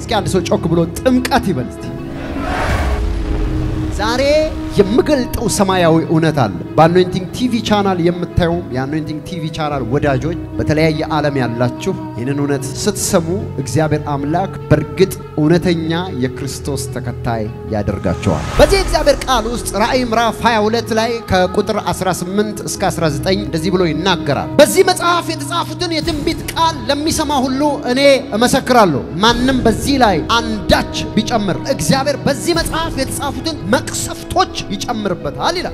እስኪ አንድ ሰው ጮክ ብሎ ጥምቀት ይበል እስቲ። ዛሬ የምገልጠው ሰማያዊ እውነት አለ። በአኖይንቲንግ ቲቪ ቻናል የምታዩም የአኖይንቲንግ ቲቪ ቻናል ወዳጆች በተለያየ ዓለም ያላችሁ ይህንን እውነት ስትሰሙ እግዚአብሔር አምላክ በእርግጥ እውነተኛ የክርስቶስ ተከታይ ያደርጋቸዋል። በዚህ እግዚአብሔር ቃል ውስጥ ራእይ ምዕራፍ 22 ላይ ከቁጥር 18 እስከ 19 እንደዚህ ብሎ ይናገራል። በዚህ መጽሐፍ የተጻፉትን የትንቢት ቃል ለሚሰማ ሁሉ እኔ እመሰክራለሁ። ማንም በዚህ ላይ አንዳች ቢጨምር እግዚአብሔር በዚህ መጽሐፍ የተጻፉትን መቅሰፍቶች ይጨምርበታል ይላል።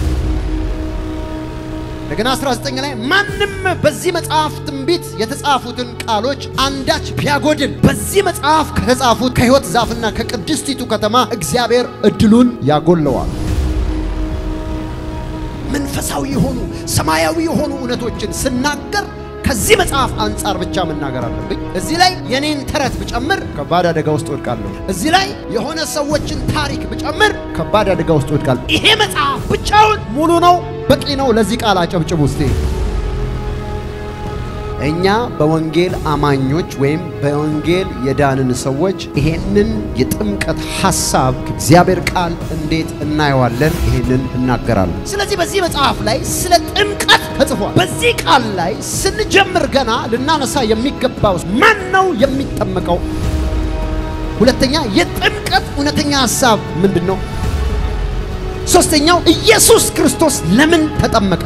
እንደገና 19 ላይ ማንም በዚህ መጽሐፍ ትንቢት የተጻፉትን ቃሎች አንዳች ቢያጎድል በዚህ መጽሐፍ ከተጻፉት ከሕይወት ዛፍና ከቅድስቲቱ ከተማ እግዚአብሔር እድሉን ያጎለዋል። መንፈሳዊ የሆኑ ሰማያዊ የሆኑ እውነቶችን ስናገር ከዚህ መጽሐፍ አንጻር ብቻ መናገር አለብኝ። እዚህ ላይ የኔን ተረት ብጨምር ከባድ አደጋ ውስጥ ወድቃለሁ። እዚህ ላይ የሆነ ሰዎችን ታሪክ ብጨምር ከባድ አደጋ ውስጥ ወድቃለሁ። ይሄ መጽሐፍ ብቻውን ሙሉ ነው፣ በቂ ነው። ለዚህ ቃል አጨብጭቡ እስቲ። እኛ በወንጌል አማኞች ወይም በወንጌል የዳንን ሰዎች ይሄንን የጥምቀት ሐሳብ ከእግዚአብሔር ቃል እንዴት እናየዋለን? ይሄንን እናገራለን። ስለዚህ በዚህ መጽሐፍ ላይ ስለ ጥምቀት ተጽፏል። በዚህ ቃል ላይ ስንጀምር ገና ልናነሳ የሚገባው ማን ነው የሚጠመቀው? ሁለተኛ የጥምቀት እውነተኛ ሐሳብ ምንድን ነው? ሶስተኛው ኢየሱስ ክርስቶስ ለምን ተጠመቀ?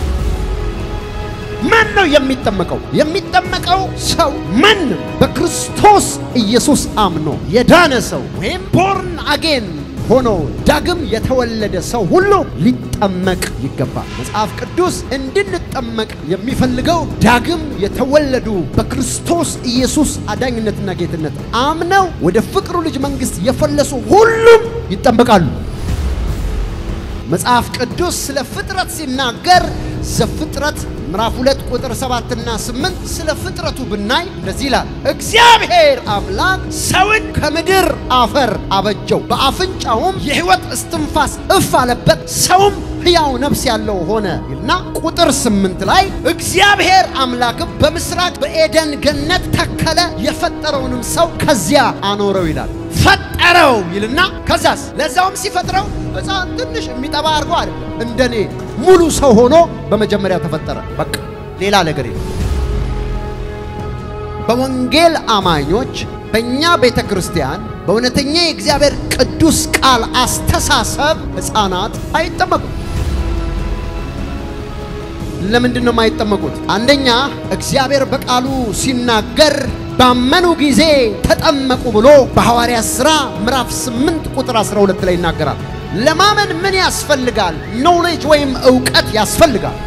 ማን ነው የሚጠመቀው? የሚጠመቀው ሰው ማንም በክርስቶስ ኢየሱስ አምኖ የዳነ ሰው ወይም ቦርን አጌን ሆኖ ዳግም የተወለደ ሰው ሁሉ ሊጠመቅ ይገባል። መጽሐፍ ቅዱስ እንድንጠመቅ የሚፈልገው ዳግም የተወለዱ በክርስቶስ ኢየሱስ አዳኝነትና ጌትነት አምነው ወደ ፍቅሩ ልጅ መንግሥት የፈለሱ ሁሉም ይጠመቃሉ። መጽሐፍ ቅዱስ ስለ ፍጥረት ሲናገር ዘፍጥረት ምዕራፍ ሁለት ቁጥር ሰባትና ስምንት ስለ ፍጥረቱ ብናይ እንደዚህ ይላል። እግዚአብሔር አምላክ ሰውን ከምድር አፈር አበጀው፣ በአፍንጫውም የሕይወት እስትንፋስ እፍ አለበት፣ ሰውም ሕያው ነፍስ ያለው ሆነ ይልና ቁጥር ስምንት ላይ እግዚአብሔር አምላክም በምስራቅ በኤደን ገነት ተከለ፣ የፈጠረውንም ሰው ከዚያ አኖረው ይላል። ፈጠረው ይልና ከዛስ ለዛውም ሲፈጥረው ሕፃን ትንሽ የሚጠባ አድርጎ አይደለም፣ እንደኔ ሙሉ ሰው ሆኖ በመጀመሪያ ተፈጠረ። በቃ ሌላ ነገር የለም። በወንጌል አማኞች በእኛ ቤተ ክርስቲያን በእውነተኛ የእግዚአብሔር ቅዱስ ቃል አስተሳሰብ ሕፃናት አይጠመቁም። ለምንድን ነው የማይጠመቁት? አንደኛ እግዚአብሔር በቃሉ ሲናገር ባመኑ ጊዜ ተጠመቁ ብሎ በሐዋርያት ሥራ ምዕራፍ 8 ቁጥር 12 ላይ ይናገራል። ለማመን ምን ያስፈልጋል? ኖሌጅ ወይም ዕውቀት ያስፈልጋል።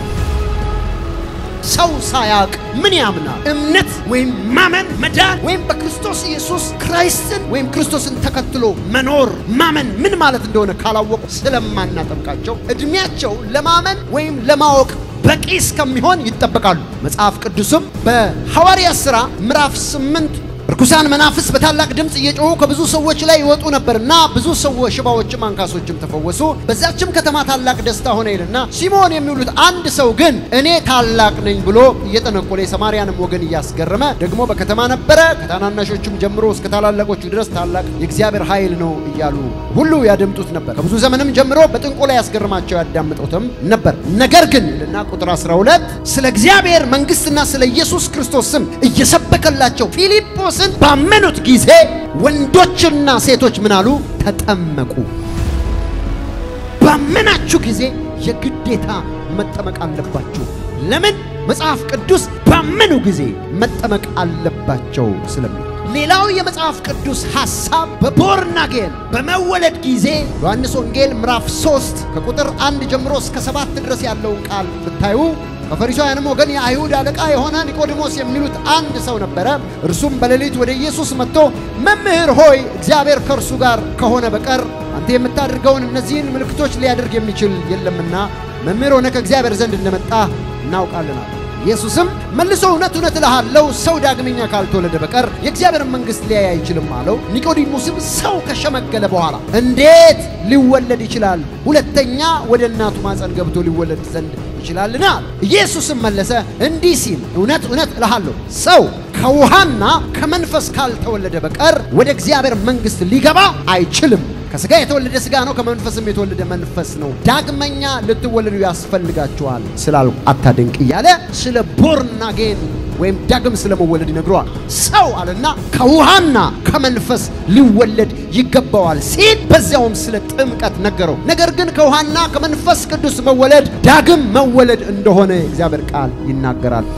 ሰው ሳያውቅ ምን ያምናል? እምነት ወይም ማመን መዳን ወይም በክርስቶስ ኢየሱስ ክራይስትን ወይም ክርስቶስን ተከትሎ መኖር ማመን ምን ማለት እንደሆነ ካላወቁ ስለማናጠምቃቸው ዕድሜያቸው ለማመን ወይም ለማወቅ በቂ እስከሚሆን ይጠበቃሉ። መጽሐፍ ቅዱስም በሐዋርያት ሥራ ምዕራፍ 8 ርኩሳን መናፍስ በታላቅ ድምፅ እየጮሁ ከብዙ ሰዎች ላይ ይወጡ ነበርና ብዙ ሰዎች ሽባዎችም አንካሶችም ተፈወሱ። በዛችም ከተማ ታላቅ ደስታ ሆነ ይልና ሲሞን የሚውሉት አንድ ሰው ግን እኔ ታላቅ ነኝ ብሎ እየጠነቆለ የሰማርያንም ወገን እያስገረመ ደግሞ በከተማ ነበረ። ከታናናሾቹም ጀምሮ እስከ ታላላቆቹ ድረስ ታላቅ የእግዚአብሔር ኃይል ነው እያሉ ሁሉ ያደምጡት ነበር። ከብዙ ዘመንም ጀምሮ በጥንቆላ ያስገርማቸው ያዳምጡትም ነበር። ነገር ግን ይልና ቁጥር 12 ስለ እግዚአብሔር መንግሥትና ስለ ኢየሱስ ክርስቶስ ስም እየሰበከላቸው ፊልጶስ ባመኑት ጊዜ ወንዶችና ሴቶች ምን አሉ? ተጠመቁ። ባመናችሁ ጊዜ የግዴታ መጠመቅ አለባችሁ። ለምን? መጽሐፍ ቅዱስ ባመኑ ጊዜ መጠመቅ አለባቸው ስለሚል። ሌላው የመጽሐፍ ቅዱስ ሐሳብ በቦርናጌን በመወለድ ጊዜ ዮሐንስ ወንጌል ምዕራፍ 3 ከቁጥር አንድ ጀምሮ እስከ ሰባት ድረስ ያለውን ቃል ብታዩ ከፈሪሳውያንም ወገን የአይሁድ አለቃ የሆነ ኒቆዲሞስ የሚሉት አንድ ሰው ነበረ። እርሱም በሌሊት ወደ ኢየሱስ መጥቶ መምህር ሆይ እግዚአብሔር ከእርሱ ጋር ከሆነ በቀር አንተ የምታደርገውን እነዚህን ምልክቶች ሊያደርግ የሚችል የለምና መምህር ሆነ ከእግዚአብሔር ዘንድ እንደመጣ እናውቃለን አለ። ኢየሱስም መልሶ እውነት እውነት እልሃለሁ ሰው ዳግመኛ ካልተወለደ በቀር የእግዚአብሔርን መንግሥት ሊያይ አይችልም አለው። ኒቆዲሞስም ሰው ከሸመገለ በኋላ እንዴት ሊወለድ ይችላል? ሁለተኛ ወደ እናቱ ማፀን ገብቶ ሊወለድ ዘንድ ይችላልን? አለ። ኢየሱስም መለሰ እንዲህ ሲል እውነት እውነት እልሃለሁ ሰው ከውሃና ከመንፈስ ካልተወለደ በቀር ወደ እግዚአብሔር መንግሥት ሊገባ አይችልም። ከሥጋ የተወለደ ሥጋ ነው፣ ከመንፈስም የተወለደ መንፈስ ነው። ዳግመኛ ልትወለዱ ያስፈልጋችኋል ስላልኩ አታድንቅ እያለ ስለ ቦርን አጌን ወይም ዳግም ስለመወለድ ይነግረዋል። ሰው አለና ከውሃና ከመንፈስ ሊወለድ ይገባዋል ሲል በዚያውም ስለ ጥምቀት ነገረው። ነገር ግን ከውሃና ከመንፈስ ቅዱስ መወለድ ዳግም መወለድ እንደሆነ የእግዚአብሔር ቃል ይናገራል።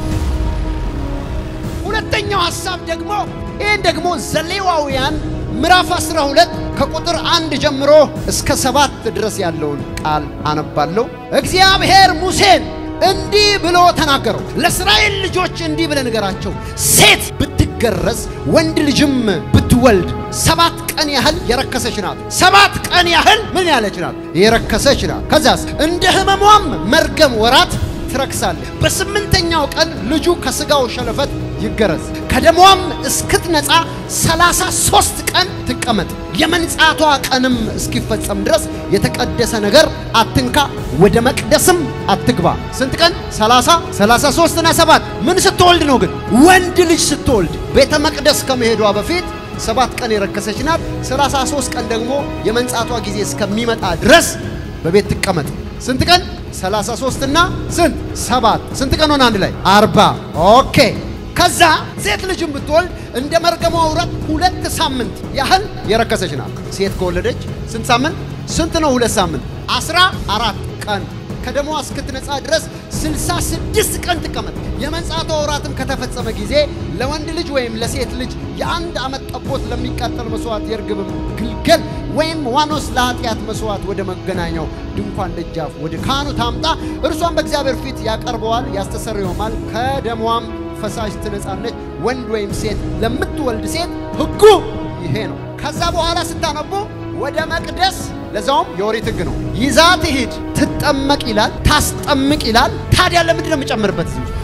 ሁለተኛው ሐሳብ ደግሞ ይህን ደግሞ ዘሌዋውያን ምዕራፍ 12 ከቁጥር አንድ ጀምሮ እስከ ሰባት ድረስ ያለውን ቃል አነባለሁ። እግዚአብሔር ሙሴን እንዲህ ብሎ ተናገረው። ለእስራኤል ልጆች እንዲህ ብለህ ንገራቸው፣ ሴት ብትገረዝ ወንድ ልጅም ብትወልድ ሰባት ቀን ያህል የረከሰች ናት። ሰባት ቀን ያህል ምን ያለች ናት? የረከሰች ናት። ከዚያስ እንደ ሕመሟም መርገም ወራት ትረክሳለህ። በስምንተኛው ቀን ልጁ ከሥጋው ሸለፈት ይገረዝ፣ ከደሟም እስክትነጻ ሰላሳ ሦስት ቀን ትቀመጥ። የመንጻቷ ቀንም እስኪፈጸም ድረስ የተቀደሰ ነገር አትንካ፣ ወደ መቅደስም አትግባ። ስንት ቀን? ሰላሳ ሰላሳ ሦስትና ሰባት ምን ስትወልድ ነው ግን? ወንድ ልጅ ስትወልድ ቤተ መቅደስ ከመሄዷ በፊት ሰባት ቀን የረከሰች ናት። ሰላሳ ሦስት ቀን ደግሞ የመንጻቷ ጊዜ እስከሚመጣ ድረስ በቤት ትቀመጥ። ስንት ቀን? 33 እና ስንት ሰባት ስንት ቀን ሆነ? አንድ ላይ አርባ ኦኬ። ከዛ ሴት ልጅም ብትወልድ እንደ መርገሟ ውረት ሁለት ሳምንት ያህል የረከሰች ናት። ሴት ከወለደች ስንት ሳምንት? ስንት ነው? ሁለት ሳምንት አስራ አራት ቀን ከደሟ እስክትነጻ ድረስ ስልሳ ስድስት ቀን ትቀመጥ። የመንጻቷ ወራትም ከተፈጸመ ጊዜ ለወንድ ልጅ ወይም ለሴት ልጅ የአንድ ዓመት ጠቦት ለሚቃጠል መስዋዕት የርግብም ግልገል ወይም ዋኖስ ለኃጢአት መስዋዕት ወደ መገናኛው ድንኳን ደጃፍ ወደ ካህኑ ታምጣ። እርሷን በእግዚአብሔር ፊት ያቀርበዋል፣ ያስተሰርየውማል። ከደሟም ፈሳሽ ትነጻለች። ወንድ ወይም ሴት ለምትወልድ ሴት ሕጉ ይሄ ነው። ከዛ በኋላ ስታነቡ ወደ መቅደስ ለዛውም የኦሪት ሕግ ነው ይዛ ትሂድ፣ ትጠመቅ ይላል፣ ታስጠምቅ ይላል። ታዲያ ለምንድን ነው የምጨምርበት?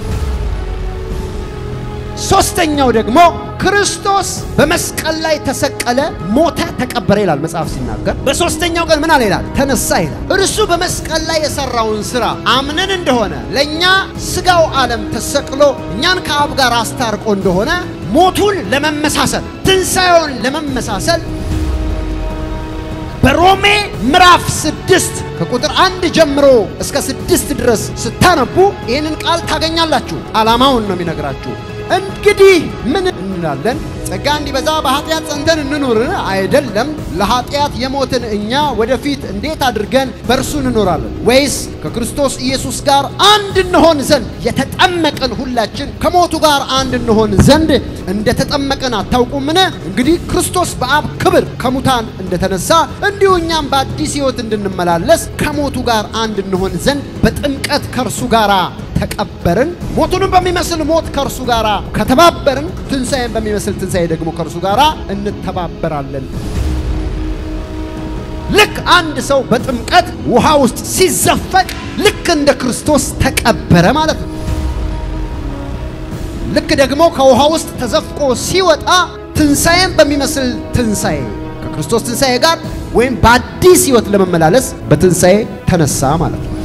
ሶስተኛው ደግሞ ክርስቶስ በመስቀል ላይ ተሰቀለ፣ ሞተ፣ ተቀበረ ይላል መጽሐፍ ሲናገር። በሶስተኛው ቀን ምን አለ ይላል? ተነሳ ይላል። እርሱ በመስቀል ላይ የሰራውን ስራ አምነን እንደሆነ ለእኛ ስጋው ዓለም ተሰቅሎ እኛን ከአብ ጋር አስታርቆ እንደሆነ ሞቱን ለመመሳሰል ትንሣኤውን ለመመሳሰል በሮሜ ምዕራፍ ስድስት ከቁጥር አንድ ጀምሮ እስከ ስድስት ድረስ ስታነቡ ይህንን ቃል ታገኛላችሁ። ዓላማውን ነው የሚነግራችሁ። እንግዲህ ምን እንላለን? ጸጋ እንዲበዛ በኃጢአት ጸንተን እንኑርን? አይደለም። ለኃጢአት የሞትን እኛ ወደፊት እንዴት አድርገን በእርሱ እንኖራለን? ወይስ ከክርስቶስ ኢየሱስ ጋር አንድ እንሆን ዘንድ የተጠመቅን ሁላችን ከሞቱ ጋር አንድ እንሆን ዘንድ እንደተጠመቅን አታውቁምን? እንግዲህ ክርስቶስ በአብ ክብር ከሙታን እንደተነሳ እንዲሁ እኛም በአዲስ ሕይወት እንድንመላለስ ከሞቱ ጋር አንድ እንሆን ዘንድ በጥምቀት ከእርሱ ጋር ተቀበርን። ሞቱንም በሚመስል ሞት ከእርሱ ጋር ከተባበርን፣ ትንሣኤን በሚመስል ትንሣኤ ደግሞ ከእርሱ ጋር እንተባበራለን። ልክ አንድ ሰው በጥምቀት ውሃ ውስጥ ሲዘፈቅ ልክ እንደ ክርስቶስ ተቀበረ ማለት ነው። ልክ ደግሞ ከውሃ ውስጥ ተዘፍቆ ሲወጣ ትንሣኤን በሚመስል ትንሣኤ ከክርስቶስ ትንሣኤ ጋር ወይም በአዲስ ሕይወት ለመመላለስ በትንሣኤ ተነሳ ማለት ነው።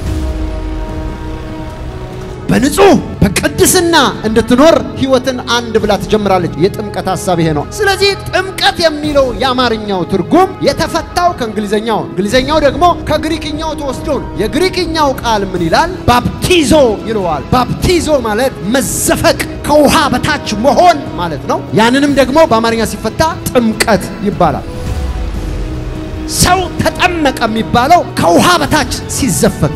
በንጹህ በቅድስና እንድትኖር ሕይወትን አንድ ብላ ትጀምራለች። የጥምቀት ሐሳብ ይሄ ነው። ስለዚህ ጥምቀት የሚለው የአማርኛው ትርጉም የተፈታው ከእንግሊዘኛው፣ እንግሊዘኛው ደግሞ ከግሪክኛው ተወስዶ ነው። የግሪክኛው ቃል ምን ይላል? ባፕቲዞ ይለዋል። ባፕቲዞ ማለት መዘፈቅ፣ ከውሃ በታች መሆን ማለት ነው። ያንንም ደግሞ በአማርኛ ሲፈታ ጥምቀት ይባላል። ሰው ተጠመቀ የሚባለው ከውሃ በታች ሲዘፈቅ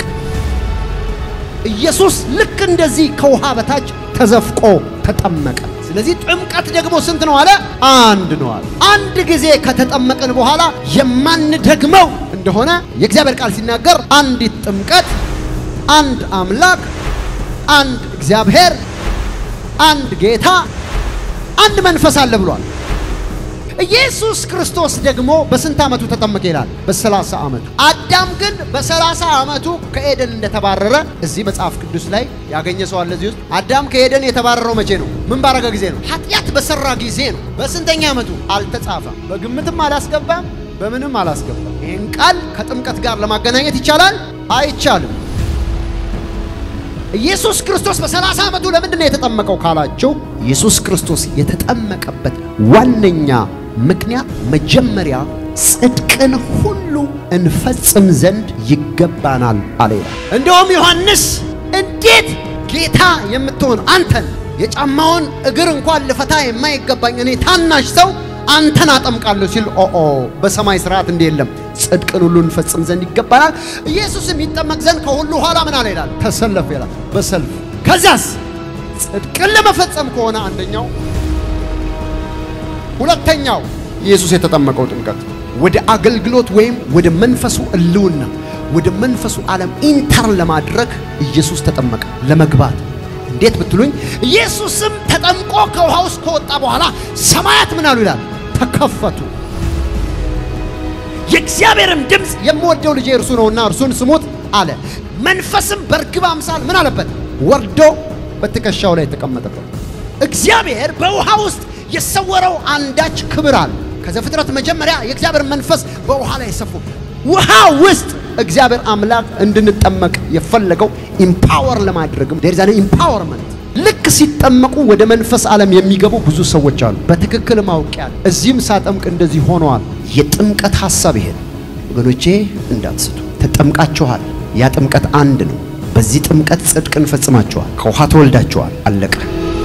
ኢየሱስ ልክ እንደዚህ ከውሃ በታች ተዘፍቆ ተጠመቀ። ስለዚህ ጥምቀት ደግሞ ስንት ነው አለ? አንድ ነው አለ። አንድ ጊዜ ከተጠመቅን በኋላ የማንደግመው እንደሆነ የእግዚአብሔር ቃል ሲናገር አንዲት ጥምቀት፣ አንድ አምላክ፣ አንድ እግዚአብሔር፣ አንድ ጌታ፣ አንድ መንፈስ አለ ብሏል። ኢየሱስ ክርስቶስ ደግሞ በስንት ዓመቱ ተጠመቀ ይላል? በሰላሳ ዓመቱ። አዳም ግን በሰላሳ ዓመቱ ከኤደን እንደተባረረ እዚህ መጽሐፍ ቅዱስ ላይ ያገኘ ሰው አለ እዚህ ውስጥ። አዳም ከኤደን የተባረረው መቼ ነው? ምን ባረገ ጊዜ ነው? ኃጢአት በሰራ ጊዜ ነው። በስንተኛ ዓመቱ? አልተጻፈም። በግምትም አላስገባም፣ በምንም አላስገባም። ይህን ቃል ከጥምቀት ጋር ለማገናኘት ይቻላል? አይቻልም። ኢየሱስ ክርስቶስ በሰላሳ ዓመቱ ለምንድን ነው የተጠመቀው ካላችሁ ኢየሱስ ክርስቶስ የተጠመቀበት ዋነኛ ምክንያት መጀመሪያ ጽድቅን ሁሉ እንፈጽም ዘንድ ይገባናል አለ ይላል። እንደውም ዮሐንስ እንዴት ጌታ የምትሆን አንተን የጫማውን እግር እንኳን ልፈታ የማይገባኝ እኔ ታናሽ ሰው አንተን አጠምቃለሁ ሲል ኦኦ በሰማይ ስርዓት እንዲህ የለም፣ ጽድቅን ሁሉ እንፈጽም ዘንድ ይገባናል። ኢየሱስም ይጠመቅ ዘንድ ከሁሉ ኋላ ምን አለ ይላል? ተሰለፍ ይላል። በሰልፍ ከዚያስ ጽድቅን ለመፈጸም ከሆነ አንደኛው፣ ሁለተኛው ኢየሱስ የተጠመቀው ጥምቀት ወደ አገልግሎት ወይም ወደ መንፈሱ እልውና ወደ መንፈሱ ዓለም ኢንተር ለማድረግ ኢየሱስ ተጠመቀ ለመግባት እንዴት ብትሉኝ ኢየሱስም ተጠምቆ ከውሃ ውስጥ ከወጣ በኋላ ሰማያት ምን አሉ ይላል ተከፈቱ። የእግዚአብሔርም ድምፅ የምወደው ልጄ እርሱ ነውና እርሱን ስሙት አለ። መንፈስም በርግብ አምሳል ምን አለበት ወርዶ በትከሻው ላይ ተቀመጠበት። እግዚአብሔር በውሃ ውስጥ የሰወረው አንዳች ክብር አለ። ከዘፍጥረት መጀመሪያ የእግዚአብሔር መንፈስ በውሃ ላይ ሰፉ። ውሃ ውስጥ እግዚአብሔር አምላክ እንድንጠመቅ የፈለገው ኢምፓወር ለማድረግም ዴር ዛን ኢምፓወርመንት ልክ ሲጠመቁ ወደ መንፈስ ዓለም የሚገቡ ብዙ ሰዎች አሉ። በትክክል ማውቂያ እዚህም ሳጠምቅ እንደዚህ ሆነዋል። የጥምቀት ሐሳብ ይሄ ወገኖቼ፣ እንዳትስቱ። ተጠምቃችኋል። ያ ጥምቀት አንድ ነው። በዚህ ጥምቀት ጽድቅን ፈጽማችኋል። ከውሃ ተወልዳችኋል። አለቀ።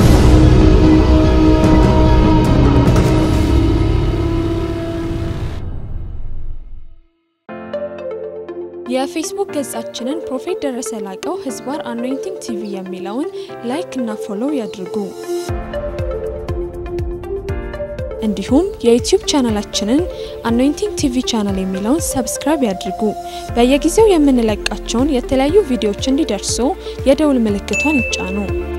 የፌስቡክ ገጻችንን ፕሮፌት ደረሰ ላቀው ህዝባር አኖይንቲንግ ቲቪ የሚለውን ላይክ እና ፎሎው ያድርጉ። እንዲሁም የዩቲዩብ ቻናላችንን አኖይንቲንግ ቲቪ ቻናል የሚለውን ሰብስክራይብ ያድርጉ። በየጊዜው የምንለቃቸውን የተለያዩ ቪዲዮዎች እንዲደርሱ የደውል ምልክቷን ይጫኑ።